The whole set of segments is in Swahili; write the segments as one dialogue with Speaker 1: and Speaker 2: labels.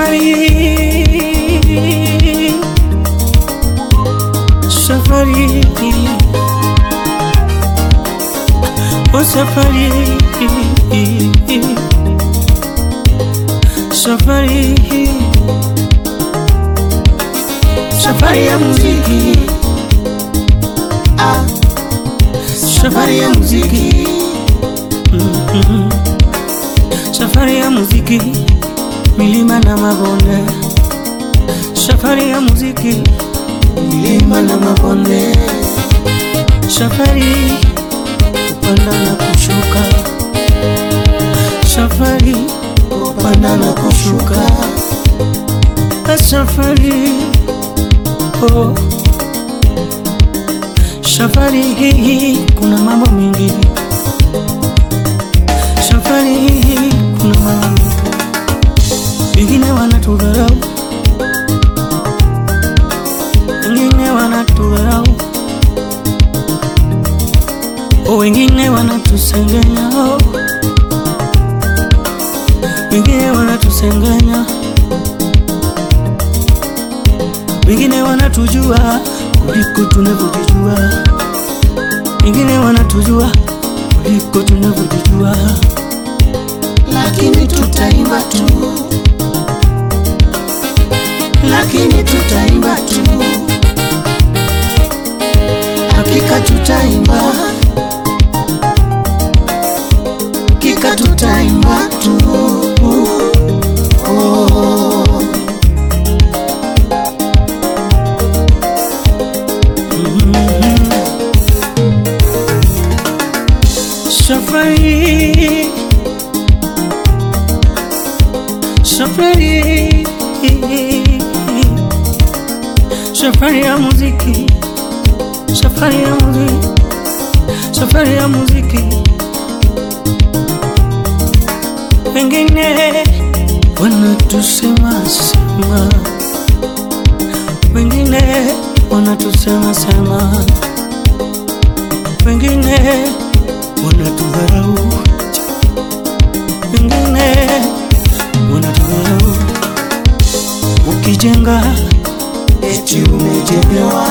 Speaker 1: Safari, safari, oh safari, safari, safari ya muziki,
Speaker 2: Ah,
Speaker 1: safari ya muziki, Mhm. safari ya muziki, milima na mabonde, safari ya muziki, milima na mabonde, safari kupanda na kushuka, safari kupanda na kushuka, safari oh. Safari hii kuna mambo mengi, safari hii kuna mambo mengi. Wengine wanatudharau, wengine wanatudharau, oh, wengine wanatusengenya, oh. wengine wanatusengenya, wengine wanatujua kuliko tunavyojijua, wengine wanatujua kuliko tunavyojijua,
Speaker 2: lakini tutaimba tu, lakini tutaimba tu, hakika tutaimba, hakika tutaimba tu. Oh.
Speaker 1: safari safari safari ya muziki safari ya muziki safari ya muziki wengine wanatusema sema wengine wanatusema sema wengine wanatudharau, wengine wanatudharau. Ukijenga
Speaker 2: Eti umejengewa,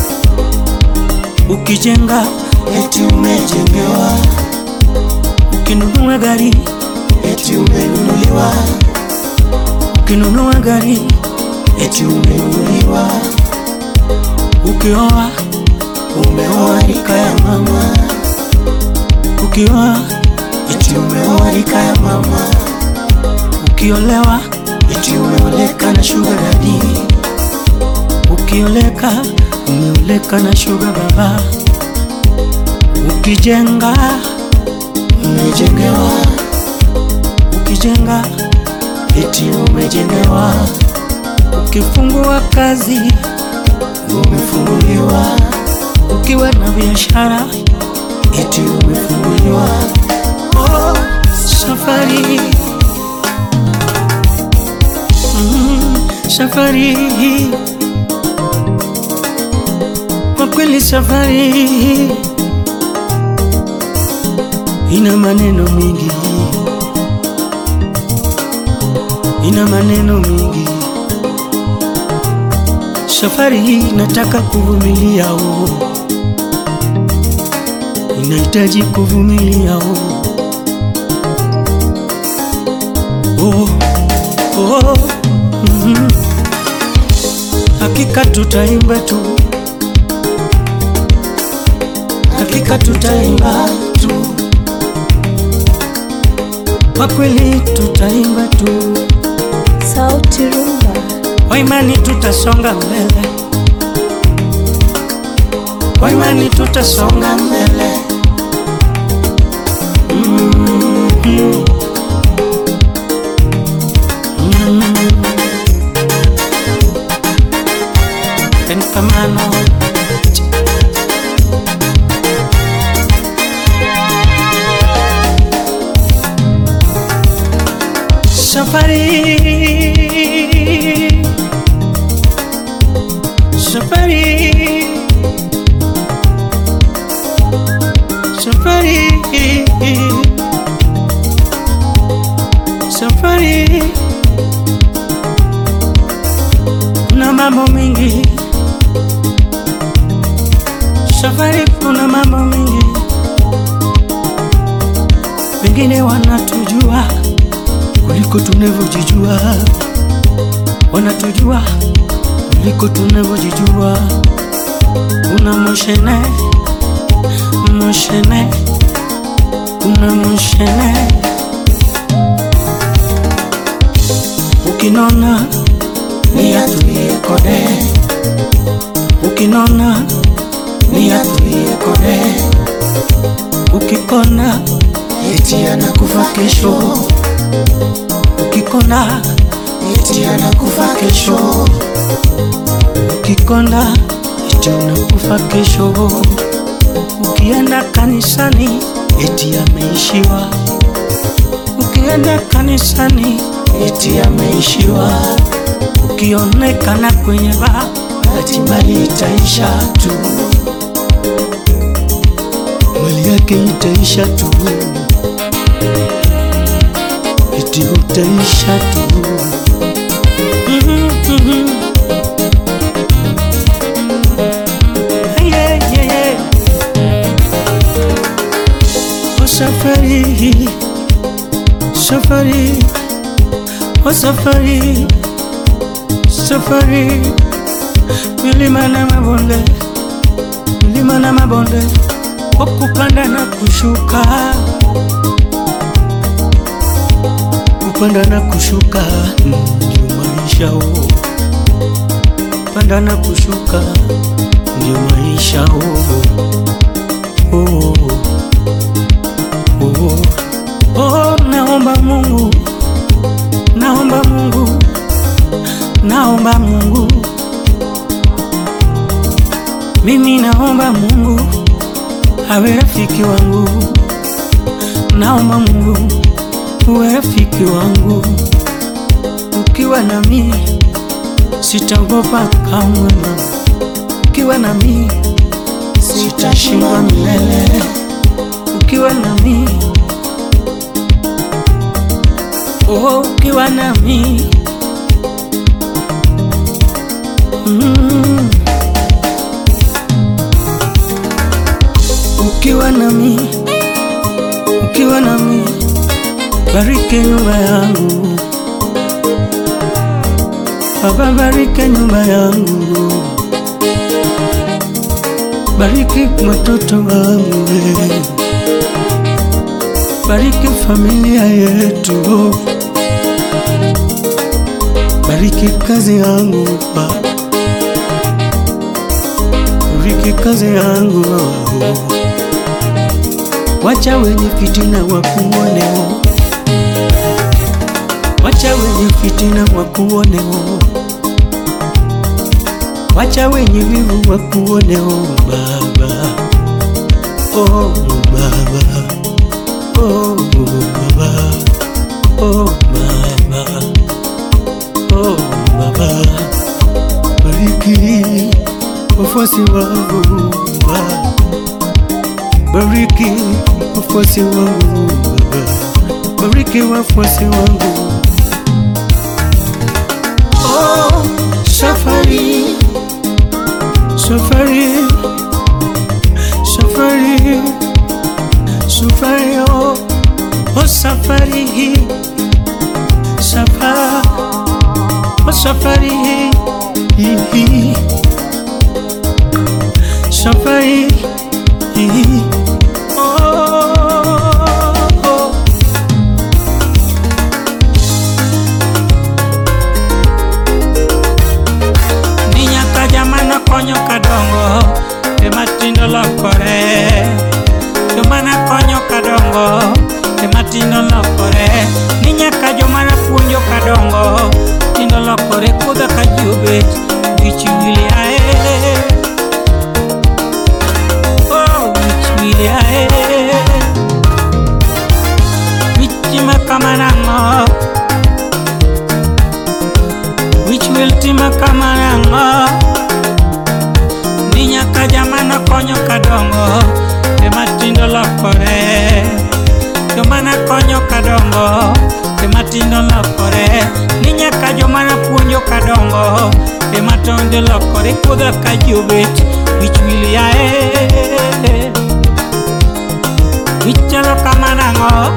Speaker 1: ukijenga,
Speaker 2: eti umejengewa,
Speaker 1: ukinunua gari,
Speaker 2: eti umenunuliwa,
Speaker 1: ukinunua gari,
Speaker 2: eti umenunuliwa,
Speaker 1: ukioa,
Speaker 2: umeoa rika ya mama,
Speaker 1: ukioa,
Speaker 2: eti umeoa rika ya mama,
Speaker 1: ukiolewa,
Speaker 2: eti umeoleka na sugar daddy,
Speaker 1: ukioleka, umeoleka na shuga baba. Ukijenga,
Speaker 2: umejengewa,
Speaker 1: ukijenga,
Speaker 2: eti umejengewa,
Speaker 1: ukifungua kazi,
Speaker 2: umefunguliwa,
Speaker 1: ukiwa na biashara
Speaker 2: eti umefunguliwa,
Speaker 1: Oh, safari mm, safari hii kwa kweli safari hii ina maneno mingi, ina maneno mingi. Safari hii inataka kuvumilia, oh. inahitaji kuvumilia oh. Oh, oh, mhm. Hakika tutaimba tu, hakika tutaimba tu, kwa kweli tutaimba tu,
Speaker 3: Sauti Rumba.
Speaker 1: kwa imani tutasonga mbele, kwa imani tutasonga mbele. Mhm. Mm. Pentamano Safari Safari Safari Safari mambo mengi safari, kuna mambo mengi, wengine wanatujua kuliko tunavyojijua, wanatujua kuliko tunavyojijua. Kuna moshene moshene, kuna moshene, ukinona
Speaker 2: ni atulie kode,
Speaker 1: ukinona
Speaker 2: ni atulie kode,
Speaker 1: ukikona
Speaker 2: eti anakufa kesho,
Speaker 1: ukikona
Speaker 2: eti anakufa kesho,
Speaker 1: ukikonda eti unakufa kesho. Ukienda kanisani eti ameishiwa, ukienda kanisani
Speaker 2: eti ameishiwa,
Speaker 1: ukionekana kwenye baa
Speaker 2: bahati mbali itaisha tu,
Speaker 1: mali yake itaisha tu, eti utaisha tu. Mhm, mhm. Yeah, yeah, yeah. Oh, safari safari oh, safari safari milima na mabonde milima na mabonde kwa kupanda na kushuka kupanda na kushuka ndio maisha oh. panda na kushuka ndio maisha oh. Oh. Oh. Oh, naomba Mungu, naomba Mungu, naomba Mungu, mimi naomba Mungu awe rafiki wangu, naomba Mungu uwe rafiki wangu, ukiwa nami sitaogopa kamwe, mama, ukiwa nami sitashindwa milele, ukiwa nami oh, ukiwa nami mm. ukiwa nami ukiwa nami bariki nyumba yangu Baba, bariki nyumba yangu, bariki watoto wangu, we. bariki familia yetu, bariki kazi yangu, Baba. bariki kazi yangu, wacha wenye fitina wakuoneo Wacha wenye fitina wakuoneo, wacha wenye wivu wakuoneo, Baba. Oh Baba, oh Baba, oh Baba, oh Baba, bariki wafuasi wangu Baba, bariki wafuasi wangu Baba, bariki wafuasi wangu Oh, safari, safari, safari, safari, oh, oh safari hii, safari, oh safari hii, hii, safari hii, oh, oh. ni nyaka jamana konyo kadongo ema tindo lokore jomana konyo kadongo ema tindo lokore ni nyaka jomana puonjo kadongo tindo lokore kudha ka jubet wich wili ae oh, wich wili ae wich ma kamanang'o wich wil tima kamanang'o ni nyaka jamana konyo kadongo ema tindo lokore jomana konyo kadongo ema tindo lokore ni nyaka jomana puonjo kadongo kadongo ema tonde lokore kudha ka jobet wich wil yae wich chalo kama nang'o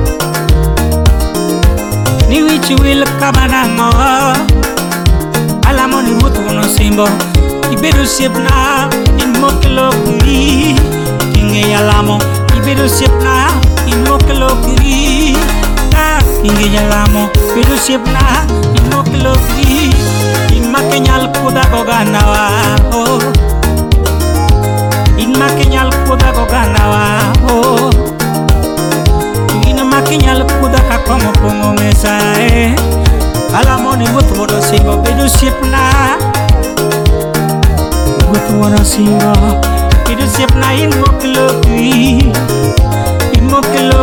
Speaker 1: ni wich wil kama nang'o alamo ni ruoth wono simbo ibedo osiepna in mokelokri ing'eyo alamo ibedo osiepna in mokelokri ka ing'eyo alamo bedo osiepna in mokelokri in makenyal kudha gogandawa oh. in makenyal kudha gogandawa oh. in makenyal kudha kakomo pong'o mesa eh. alamo ni ruoth mondo simbo bedo osiepna ruoth wuono simbo bedo osiepna in mokelo kwi in mokelo